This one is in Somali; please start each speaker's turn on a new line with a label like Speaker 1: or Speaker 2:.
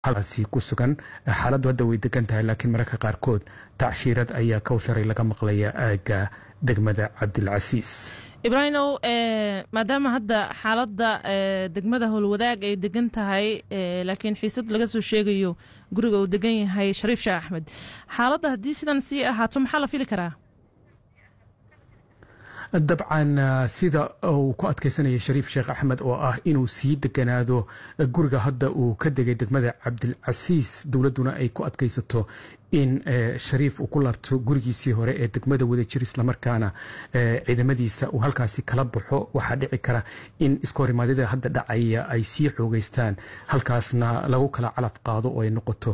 Speaker 1: halkaasi ku sugan xaaladdu hadda way degan tahay laakiin mararka qaarkood tacshiirad ayaa kowtharay laga maqlaya aagga degmada cabdilcasiis
Speaker 2: ibraahimow maadaama hadda xaaladda degmada howlwadaag ay degan tahay laakiin xiisad laga soo sheegayo guriga uu degan yahay shariif sheekh axmed xaaladda haddii sidan sii ahaato maxaa la fili karaa
Speaker 1: dabcan sida uu ku adkaysanaya shariif sheekh axmed oo ah inuu sii deganaado guriga hadda uu ka degay degmada cabdilcasiis dowladduna ay ku adkaysato in shariif uu ku laabto gurigiisii hore ee degmada wadajir islamarkaana ciidamadiisa uu halkaasi kala baxo waxaa dhici kara in iskahorimaadada hadda dhacaya ay sii xoogeystaan halkaasna lagu kala calaf qaado oo ay noqoto